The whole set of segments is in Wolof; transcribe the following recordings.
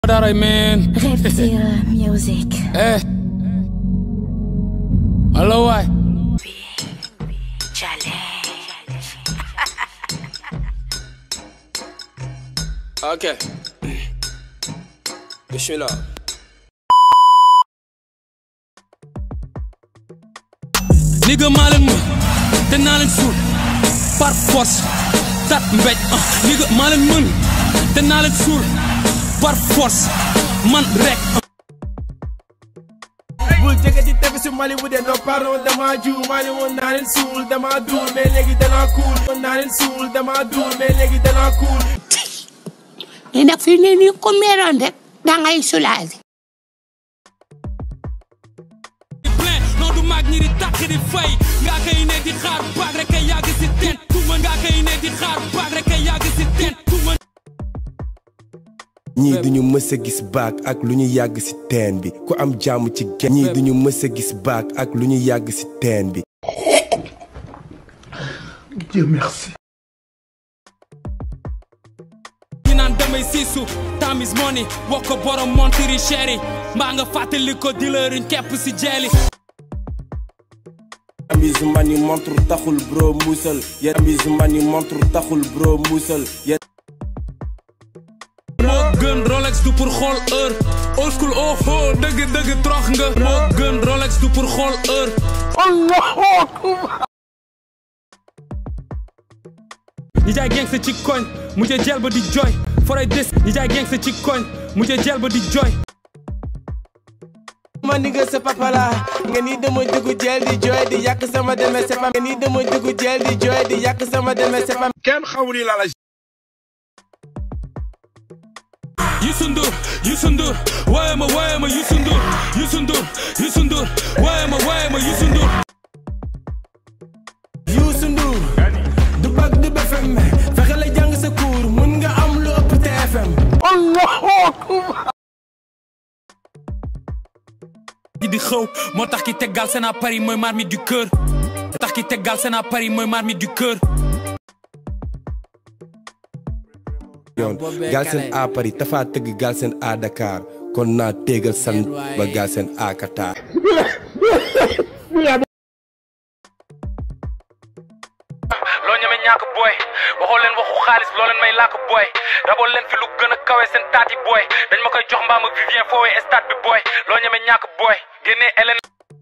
that I mean. Reptile Music. Eh. Hello, why? Ok. Bismillah. Nigga maa leen mën te naa leen suul par force tat mbéj ah nigga maa leen mën te naa leen suul par force man rek bul jege ci tefesu Mali bu dee no pardon dama juum maa ne woon naa leen suul dama duul mais léegi danaa kuul woon naa leen suul dama duul mais léegi danaa kuul mais nag fi ne nii ko meeroon rek da ngay soulager. di plein non du mag ñi di takk di fay nga koy ne di xaar baag rek ay yàgg si teen tuma nga koy ne di xaar baag rek ay yàgg si teen tuma ñii duñu mës a gis baak ak lu ñu yàgg ci teen bi ku am jàmm ci gen ñii duñu mës a gis baak ak lu ñu yàgg ci teen bi ñi naan damay siisu time is money wax ko borom montiri chéri mbaa nga fàttali ko dilëriñ kepp si jeeli amise man yi montre taxul bro muusal yéen amise man yi montre taxul bro muusal yéen moo gën Rolex du pour xool heure old school oh oh dëgg dëgg trox nga moo gën Rolex du pour xool heure ñi jaay gangsta ci koñ mu ca jel ba di jooy foray des ñi jaay gangsta ci koñ mu ca jel ba di jooy ma nigga sa papa la nga ni dama dugg jël di jooy di yàq sama demee c'est pas nga ni dama dugg jël di jooy di yàq sama demee c'est pas Youssou Ndour Youssou Ndour waaye ma waaye ma Youssou Ndour Youssou Ndour Youssou Ndour waaye ma waaye ma Youssou Ndour Youssou Ndour du bag du BFM fexe la jàng sa cours mun nga am lu ëpp TFM yi di xëw moo tax ki teggal seen à Paris mooy marmite du cœur moo tax ki teggal seen à Paris mooy marmite du cœur yoon Galsen A Paris Tafa tëgg Galsen A Dakar kon naa téegal san ba Galsen A Qatar loo ñeme ñàkk booy waxoo leen waxu xaalis loo leen may làkk booy raboo leen fi lu gën a kawe seen taati booy dañ ma koy jox mbaam ak Vivien foowee stade bi booy loo ñeme ñàkk booy génnee Hélène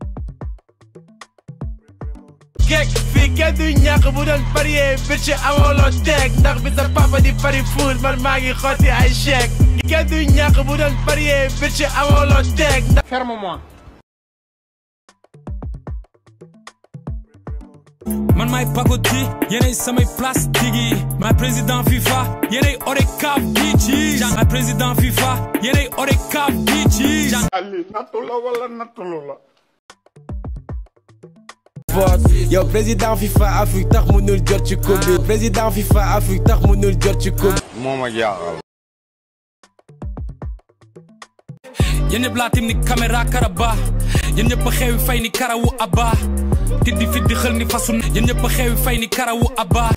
geek fii kenn du ñàkk bu doon parier bitch amoo loo teg ndax bi sa papa di pari foot man maa ngi xotti ay chèque kenn du ñàkk bu doon parier bitch amoo loo teg ndax man maay pagodi yéenay samay plastique yi maay président FIFA yéenay ODCAV bii ci maay président FIFA yéenay ODCAV bii ci vote yow président FIFA Afrique tax mënul jot ci coupe bi président FIFA Afrique tax mënul jot ci coupe yéen ñëpp laa tim ni caméra karaba yéen ñëpp a xewi fay ni karawu abba tiddi fit di xël ni fasu yéen ñëpp a xewi fay ni karawu abba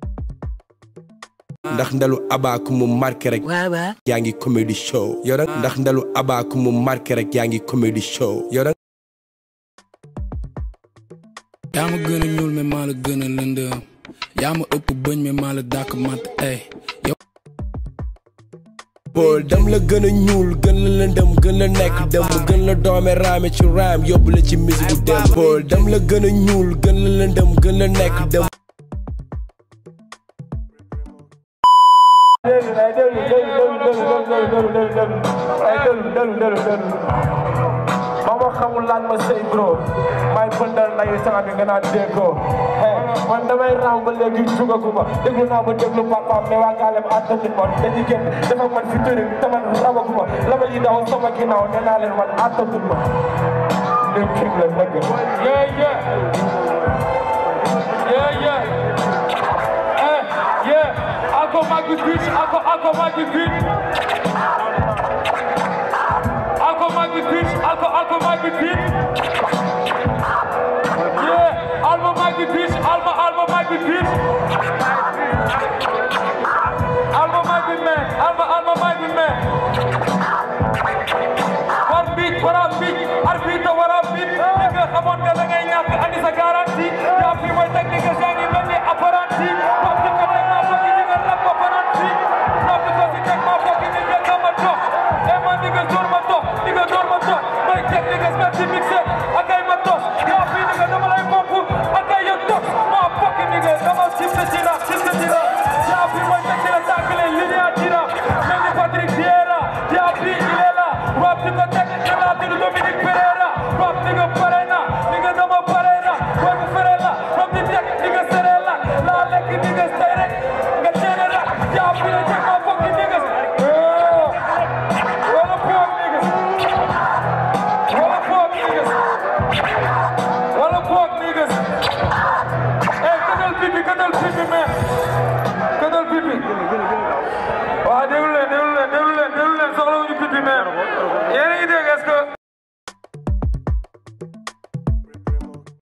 ndax ndalu Abba ku mu marqué rek waaw waaw. yaa ngi comedy show yow nag ndax ndalu Abba ku mu marqué rek yaa ngi comedy show yow nag yaa ma gën a ñuul mais maa la gën a lëndëm yaa ma ëpp bëñ mais maa la dàkk mat ay yow Paul dam la gën a ñuul gën la lëndëm gën la nekk dem gën la doome raame ci raam yóbbu la ci musique bu dem Paul dam la gën a ñuul gën la lëndëm gën la nekk dem mama xamul lan ma sëy bro may bëndal ndayu sama bi nga naan déggoo man damay raam ba léegi jugaguma déglu naa ba déglu papaam mais waa gaalem àttatuñ ma dañuy génn dafa man fi tëri te man rawaguma lama yi daw sama ginnaaw nee naa leen man àttatuñ ma lépp king la dëgg yeah yeah yeah yeah eh yeah ako magi bitch ako ako magi bitch ako magi bitch ako ako magi bitch yeah alma magi bitch alma alma magi bitch alma magi man alma alma magi man mais yéen a ngi dégg